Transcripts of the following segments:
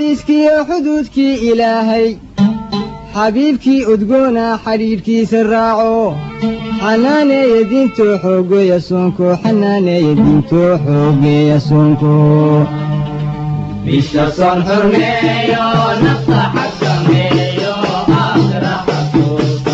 xadiiskiiyo xuduudkii ilaahay xabiibkii udgoona xadhiidhkiisa raaco xanaaneeya diintoo xoogeeya soonko xanaaneeya diintoo xoogeeya soonko bisha soon xurmeeyo nafta xakameeyo aakhira xasuusta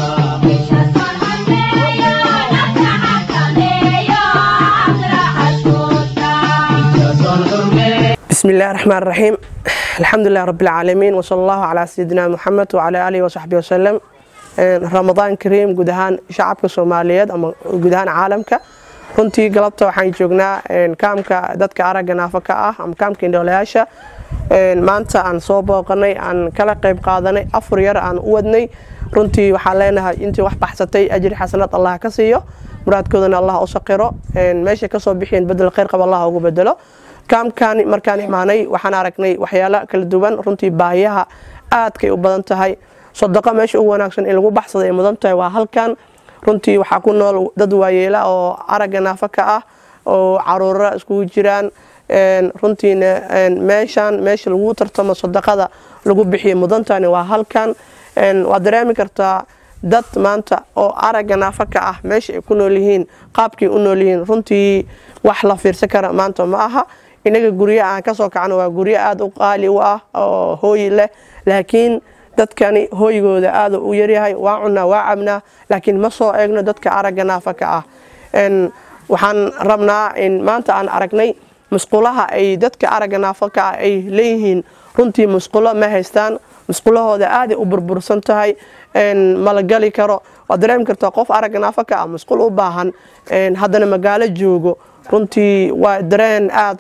bisha soon xurmeeyo بسم الله الرحمن الرحيم الحمد لله رب العالمين وصلى الله على سيدنا محمد وعلى آله وصحبه وسلم رمضان كريم guud ahaan shacabka soomaaliyeed ama guud ahaan caalamka runtii galabta waxaan joognaa kaamka dadka aragga naafa ka ah ama kaamka indhoolayaasha maanta aan soo booqanay aan kala qayb qaadanay afur yar aan u wadnay runtii waxaan leenahay intii wax baxsatay ajri xasanad allah ka siiyo muraadkoodana allah u saqiro meesha kasoo bixiyeen bedel khayr qab allah ugu bedelo kaamkan markaan imaanay waxaan aragnay waxyaalo kala duwan runtii baahiyaha aadkay u badan tahay sadaqo meesha ugu wanaagsan in lagu baxsada ay mudan tahay waa halkan runtii waxaa ku nool dad waayeela oo aragga naafa ka ah oo caruura iskugu jiraan runtiina meeshan meesha lagu tartamo sadaqada lagu bixiyo mudantani waa halkan waad dareemi kartaa dad maanta oo aragga naafa ka ah meesha ay ku nool yihiin qaabkay u nool yihiin runtii wax la fiirsan kara maanta ma aha inaga guryo aan kasoo kacno waa guryo aada u qaali u ah oo hooyi leh laakiin dadkani hooygooda aada u yaryahay waa cunaa waa cabnaa laakiin ma soo eegno dadka aragga naafa ka ah waxaan rabnaa in maanta aan aragnay musqulaha ay dadka aragga naafa ka ah ay leeyihiin runtii musqulo ma haystaan musqulahooda aaday u burbursan tahay mala gali karo waad dareemi kartaa qof aragga naafa ka ah musqul u baahan haddana magaalo joogo runtii waa dareen aada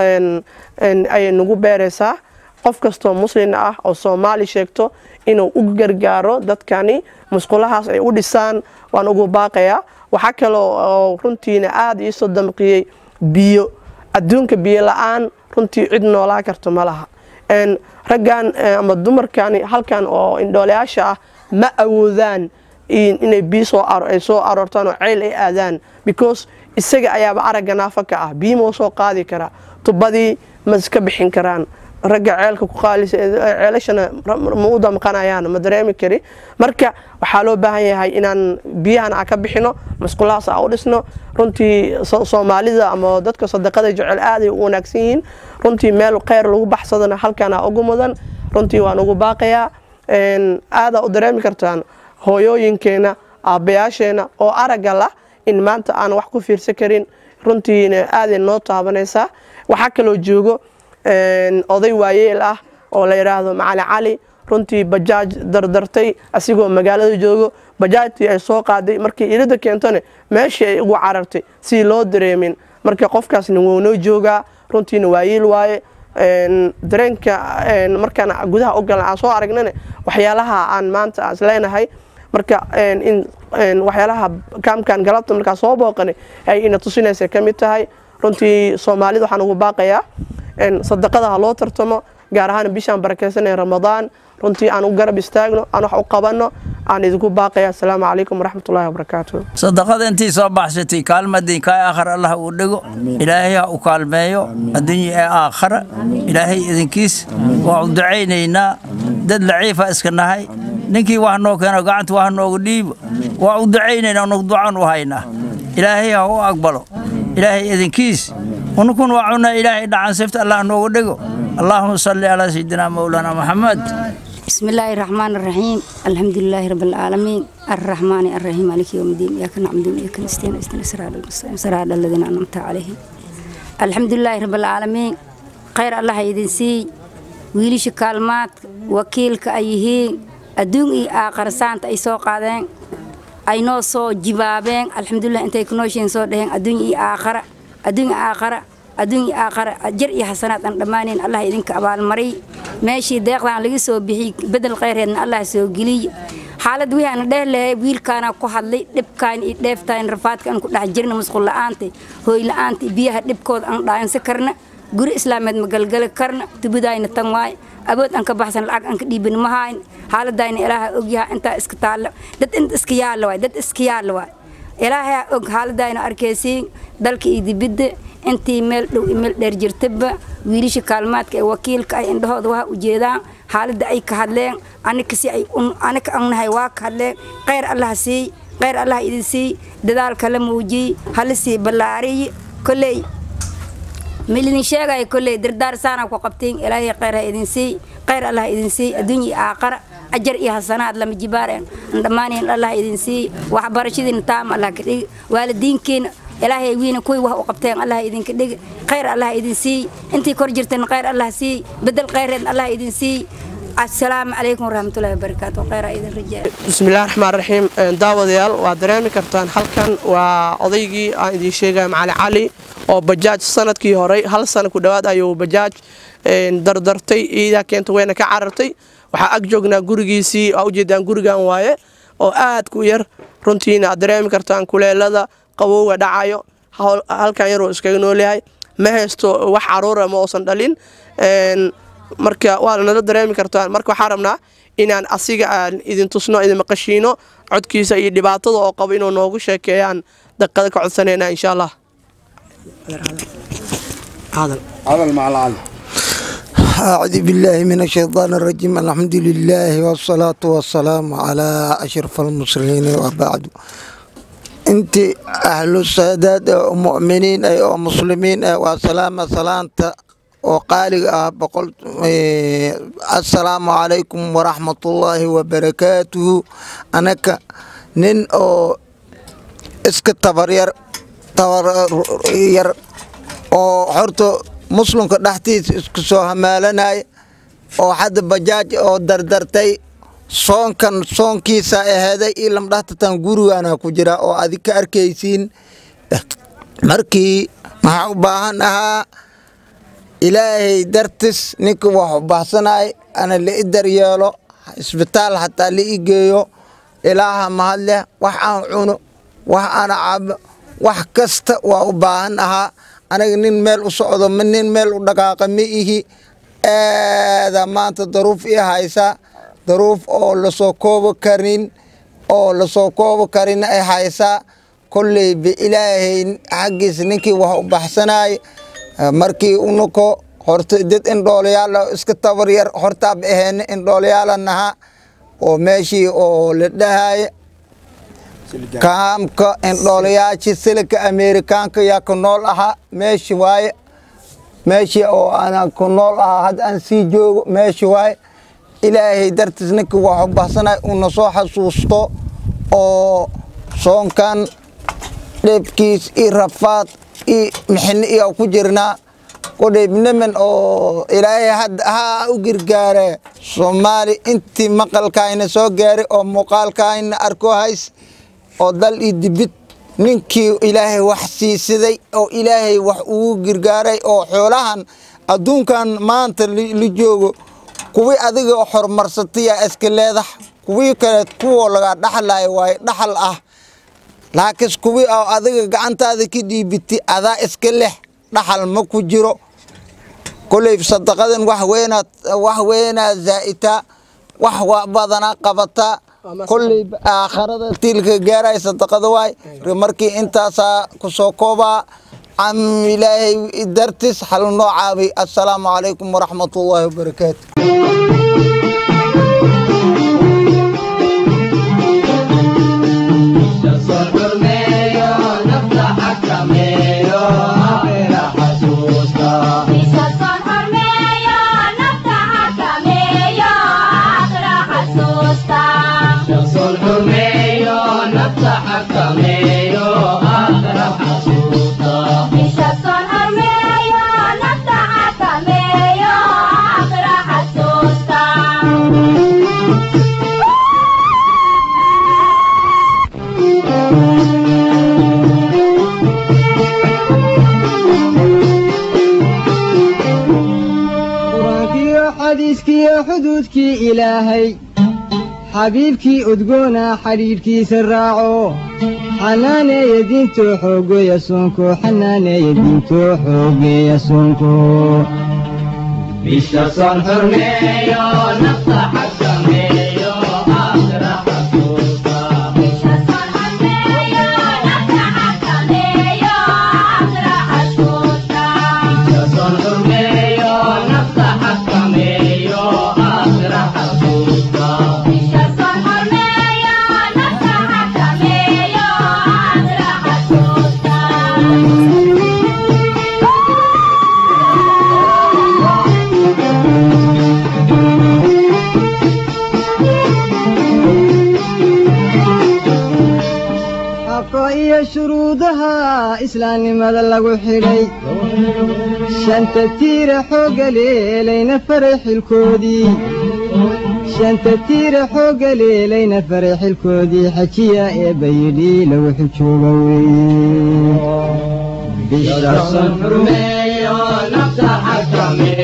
ayay nagu beeraysaa qof kastoo muslin ah oo soomaali sheegto inuu u gargaaro dadkani musqulahaas ay u dhisaan waan ugu baaqayaa waxaa kaloo oo runtiina aada iisoo damqiyey biyo adduunka biyo la-aan runtii cid noolaa karto ma laha raggan ama dumarkani halkan oo indhoolayaasha ah ma awoodaan inay biyo ay soo aroortaan oo ceyl ay aadaan because isaga ayaaba aragga naafa ka ah biyo mau soo qaadi karaa tubadii ma iska bixin karaan ragga ceelka ku qaalisa ceelashana ma u damqanayaan ma dareemi kari marka waxaa loo baahan yahay inaan biyahan aan ka bixino masqulahaas aan u dhisno runtii soomaalida ama dadka sadaqada jecel aaday u wanaagsan yihiin runtii meel kheyr lagu baxsadana halkaana ugu mudan runtii waan ugu baaqayaa aadaa u dareemi kartaan hooyooyinkeena aabbayaasheena oo aragga lah in maanta aan wax ku fiirsan karin runtiina aaday noo taabanaysaa waxaa kaloo joogo oday waayeel ah oo la yidhaahdo macali cali runtii bajaaj dardartay asigoo magaalada joogo bajaajtii ay soo qaaday markii ilida keentone meeshii ay ugu carartay si loo dareemin marka qofkaasna wuu noo joogaa runtiina waayeel waaye dareenka markaan gudaha u galan aan soo aragnane waxyaalaha aan maanta aan isleenahay marka in waxyaalaha kaamkan galabta markaa soo booqanay ay ina tusinaysa ka mid tahay runtii soomaalida waxaan ugu baaqayaa sadaqada ha loo tartamo gaar ahaan bishaan barakeysanay ramadaan runtii aan u garab istaagno aan wax u qabanno aan idinku baaqaya asalaamu calaykum waraxmatullahi wabarakaatu sadaqada intii soo baxsatay kaalmadii kaa aakhara allah uu dhigo ilaahay ha u kaalmeeyo adduunya ee aakhara ilaahay idinkiis waa u ducaynaynaa dad laciifa iska nahay ninkii wax noo keeno gacanta wax noogu dhiibo waa u ducaynaynaa nagu ducan u haynaa ilaahay ha u aqbalo ilaahay idinkiis unukun waa cunaa ilaahay dhacan sifta allah noogu dhigo allaahuma salli calaa sayidina mowlana maxamed بسم الله الرحمن الرحيم الحمد لله رب العالمين الرحمن الرحيم مالك يوم الدين إياك نعبد وإياك نستعين اهدنا الصراط المستقيم صراط الذين أنعمت عليهم الحمد لله رب العالمين خير الله يدين سي ويليش كلمات وكيلك أيهين أدون إي آخر سانت أي سو قادين أي نو سو جبابين الحمد لله أنت يكونوشين سو دهين أدون إي آخر أدون آخر adduun iyo aakhara jar iyo xasanaad aan dhammaanayn allah idinka abaalmariy meeshii deeqdaan laga soo bixiyey bedel khayrheedna allah soo geliy xaalad wixii aan dheh lahay wiilkaana ku hadlay dhibkaan iyo dheeftaan rafaadka aan ku dhex jirna musqul la'aanta hooy la'aanta biyaha dhibkooda aan dhaayansa karna guri islaameed ma galgali karna tubadaayna tan waay awood aan ka baxsan lacag aan ka dhiibin ma hayn xaaladayna ilaaha ogyaha intaa iska taalla dad inta iska yaalla waay dad iska yaalla waay ilaahay og xaaladayna arkaysiin dalka iyo dibidda intii meel dhow iyo meel dheer jirtaba wiilasha kaalmaadka ee wakiilka ay indhahooda waa ujeedaan xaaladda ay ka hadleen anika si ay anika annahay waa ka hadleen khayr allah siiy khayr allah idin siiy dadaalka la muujiyey hala sii ballaariy kolley milidin sheegaya kolley dardaar saana ku qabtiin ilaahay khayr ha idin siiy khayr allah idin siiy adduunya iyo aakhara ajar iyo hasanaad lama jibaareen dhammaaneen allah idin siiy waxbarashadiina taam allah ka dhigi waalidiinkiina ilaahay wiina kuwii wax u qabteen allah idinka dhigi khayr allah idin siiy intii kor jirtan khayr allah siiy bedel khayreed allah idin siiy asalaamu calaykum waraxmatullahi wabarakaatu khayra idin rajaa bismillahi raxmaan raxiim daawadayaal waad dareemi kartaan halkan waa odaygii aan idiin sheegaya macali cali oo bajaaj sanadkii horey hal sana ku dhowaad ayuu bajaaj dardartay iidaa keenta weyna ka carartay waxaa ag joognaa gurigiisii aa ujeedaan gurigan waaye oo aad ku yar runtiina aad dareemi kartaan kuleelada qabowga dhacayo halkan yaruu iskaga noolyahay ma haysto wax caruura ma uusan dhalin marka waa nala dareemi kartaan marka waxaa rabnaa inaan asiga aan idin tusno idin maqashiino codkiisa iyo dhibaatada oo qabo inuu noogu sheekeeyaan daqiiqada ka codsanayna insha allah هذا مع العلم أعوذ بالله من الشيطان الرجيم الحمد لله والصلاة والسلام على أشرف المرسلين وبعد أنت أهل السادات ومؤمنين أي ومسلمين أي وسلام سلامة وقال بقول السلام عليكم ورحمة الله وبركاته أنا ك نن أو اسك تبرير تبرير oo horta muslimka dhexdiisa isku soo hamaalanaya oo hadda bajaaj oo dardartay soonkan soonkiisa aheeday io lamdhahtatan gurigana ku jira oo adig ka arkaysiin markii maxaa u baahan ahaa ilaahay dartis ninka wax u baahsanay ana la i daryeelo isbitaal hataa la i geeyo ilaaha mahadleh wax aan cuno wax aan cabo wax kasta waa u baahan ahaa anaga nin meel u socdo ma nin meel u dhaqaaqa ma ihi aada maanta daruuf ii haysa daruuf oo lasoo koobo karin oo lasoo koobo karin ay haysaa kolleyba ilaahay xaggiisa ninkii wax u baxsanay markii unuko horta dad indhoolayaal iska tabar yar hortaab aheena indhoolayaala naha oo meeshii oo la dhahaya kaamka indhoolayaashii silika ameerikaanka yaa ku nool ahaa meeshi waaye meeshii oo ana ku nool ahaa hadda aan sii joogo meeshi waaye ilaahay dartiis ninka wax u baxsanay uuna soo xasuusto oo soonkan dheebkiis iyo rafaad iyo mixini iyo ku jirnaa kudhayb niman oo ilaahay hadda haa u gargaare soomaali intii maqalkaayna soo gaaray oo muuqaalkaayna arko hays oo dal iyo dibid ninkii ilaahay wax siisiday oo ilaahay wax ugu gargaaray oo xoolahan adduunkan maanta la joogo kuwii adiga horumarsataya iska leedax kuwii kale kuwoo laga dhaxlayo waaye dhaxal ah laakiin kuwii oo adiga gacantaada ka dhiibitay adaa iska leh dhaxal ma ku jiro koley sadaqadan wax weynaad wax weynaa zaa'ita wax wa badanaa qabataa kolley aakharada tiilka gaaray sadaqada waay markii intaasaa ku soo koobaa cam ilaahay dartis hal noo caabay assalaamu calaykum waraxmatullaahi wabarakaatu qur-aankiyo xadiiskiyo xuduudkii ilaahay xabiibkii udgoona xidhiidhkiisa raaco xanaaneeya diintoo xoogeeya soonko xanaaneeya diintoo xoogeeya soonko bisha soon xurmeeyo nafta xakameeyo aakhira xasuusta Bisha soon xurmeeyo, nafta xakameeyo, aakhira xasuusta. iyo shuruudaha islaamnimada lagu xidhay shanta tiira xoogga leelayna faray xilkoodii shanta tiira xoogga leelayna faray xilkoodii xajiya ee bayidhi lagu xijooga weeye bisha sun xurmeeyo nafta xakameeyo